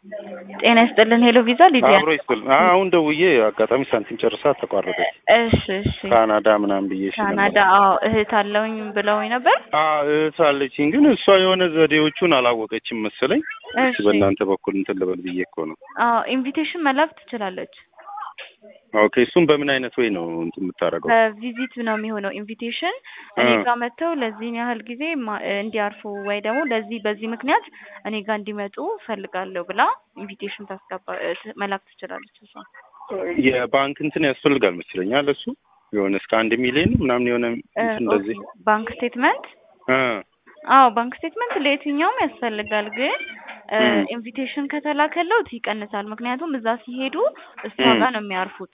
ጤና ይስጥልን። ሄሎ ቪዛ ሊዲያ። አብሮ ይስጥል። አሁን ደውዬ አጋጣሚ ሳንቲም ጨርሳ ተቋረጠች። እሺ እሺ። ካናዳ ምናምን ብዬሽ ነበር። ካናዳ አዎ፣ እህት አለውኝ ብለውኝ ነበር። አዎ እህት አለችኝ፣ ግን እሷ የሆነ ዘዴዎቹን አላወቀችም መሰለኝ። እሺ በእናንተ በኩል እንትን ልበል ብዬ እኮ ነው። አዎ፣ ኢንቪቴሽን መላክ ትችላለች። ኦኬ እሱም በምን አይነት ወይ ነው እንትን የምታደርገው? በቪዚት ነው የሚሆነው ኢንቪቴሽን እኔ እ። ጋር መጥተው ለዚህን ያህል ጊዜ ማ- እንዲያርፉ ወይ ደግሞ ለዚህ በዚህ ምክንያት እኔ ጋር እንዲመጡ ፈልጋለሁ ብላ ኢንቪቴሽን ታስገባ እ፣ ት- መላክ ትችላለች እሷ። የባንክ እንትን ያስፈልጋል መስለኛል። እሱ የሆነ እስከ አንድ ሚሊዮን ምናምን የሆነ እ፣ እንትን እንደዚህ ኦኬ። ባንክ ስቴትመንት እ አዎ ባንክ ስቴትመንት ለየትኛውም ያስፈልጋል፣ ግን እ፣ እም። ኢንቪቴሽን ከተላከለውት ይቀንሳል። ምክንያቱም እዛ ሲሄዱ እሷ እም። ጋር ነው የሚያርፉት።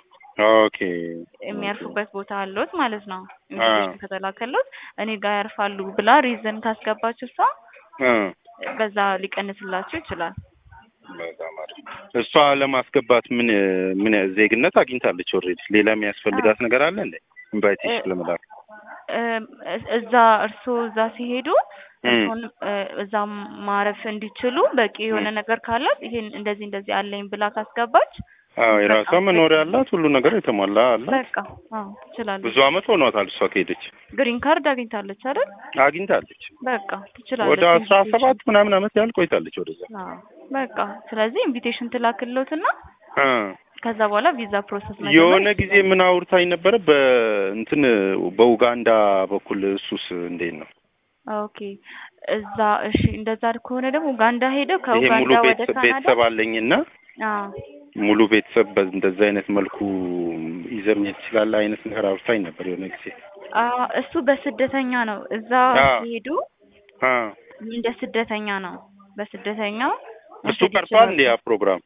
ኦኬ የሚያርፉበት ቦታ አለዎት ማለት ነው። ኢንቪቴሽን ከተላከለውት እኔ ጋር ያርፋሉ ብላ ሪዝን ካስገባችሁ እሷ እ በዛ ሊቀንስላችሁ ይችላል። በጣም አሪፍ። እሷ ለማስገባት ምን ምን ዜግነት አግኝታለች? ኦልሬዲ ሌላ የሚያስፈልጋት ነገር አለ እንዴ? ኢንቫይቴሽን ለመላክ እ፣ እዛ እርስዎ እዛ ሲሄዱ እም። እርስዎን እ፣ እዛ ማረፍ እንዲችሉ በቂ የሆነ እም። ነገር ነገር ካላት ይሄን እንደዚህ እንደዚህ አለኝ ብላ ካስገባች አዎ የራሷ በቃ መኖሪያ አላት፣ ሁሉ ነገር የተሟላ አላት። በቃ አዎ ትችላለች። ብዙ አመት ሆኗታል እሷ ከሄደች። ግሪን ካርድ አግኝታለች አይደል? አግኝታለች። በቃ ትችላለች። ወደ አስራ ሰባት ምናምን አመት ያህል ቆይታለች ወደዛ። አዎ በቃ ስለዚህ ኢንቪቴሽን ትላክልዎትና እ ከዛ በኋላ ቪዛ ፕሮሰስ መጀመር የሆነ ጊዜ ይችላል። ምን አውርታኝ ነበረ በእንትን በኡጋንዳ በኩል እሱስ እንዴት ነው? ኦኬ እዛ እሺ፣ እንደዛ ከሆነ ደግሞ ኡጋንዳ ሄደው ይሄ ሙሉ ከኡጋንዳ ወደ ቤተሰብ ካናዳ ቤተሰብ አለኝና አዎ ሙሉ ቤተሰብ በእንደዛ አይነት መልኩ ይዘህ መሄድ ትችላለህ አይነት ነገር አውርታኝ ነበር የሆነ ጊዜ። አዎ እሱ በስደተኛ ነው። እዛ አዎ። ሲሄዱ አ እንደ ስደተኛ ነው። በስደተኛው እሱ መውሰድ ቀርቷል ይችላሉ። እንዴ ያ ፕሮግራም?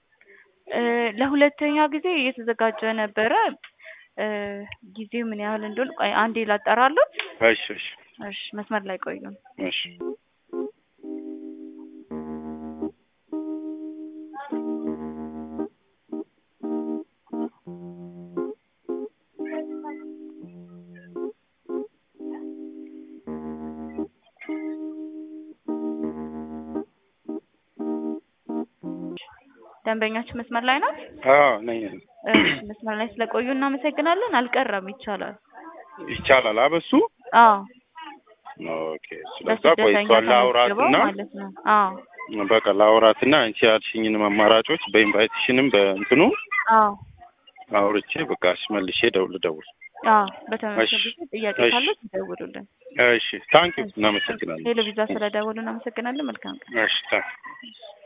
እ፣ ለሁለተኛ ጊዜ እየተዘጋጀ ነበረ። እ፣ ጊዜው ምን ያህል እንደሆነ ቆይ አንዴ ላጠራለሁ። እሺ እሺ እሺ መስመር ላይ ቆዩ። እሺ ደንበኛችን መስመር ላይ ናት። አዎ ነኝ። እሺ መስመር ላይ ስለቆዩ እናመሰግናለን። አልቀረም፣ ይቻላል። ይቻላል አበሱ አዎ ኦኬ። ስለዛ ቆይ በስደተኛ እሷን ተመዝግበው ላውራትና ማለት ነው። አዎ በቃ ላውራትና አንቺ ያልሽኝንም አማራጮች በኢንቫይቴሽንም በእንትኑ አዎ አውርቼ በቃ እሺ መልሼ ደውል ደውል። አዎ በተመሳሳይ እሺ፣ ጊዜ ጥያቄ እሺ። ካሉት ይደውሉልን። እሺ ታንኪዩ እናመሰግናለን። ቴሌቪዥን ስለደወሉ እናመሰግናለን። መልካም ቀን። እሺ ታንኪዩ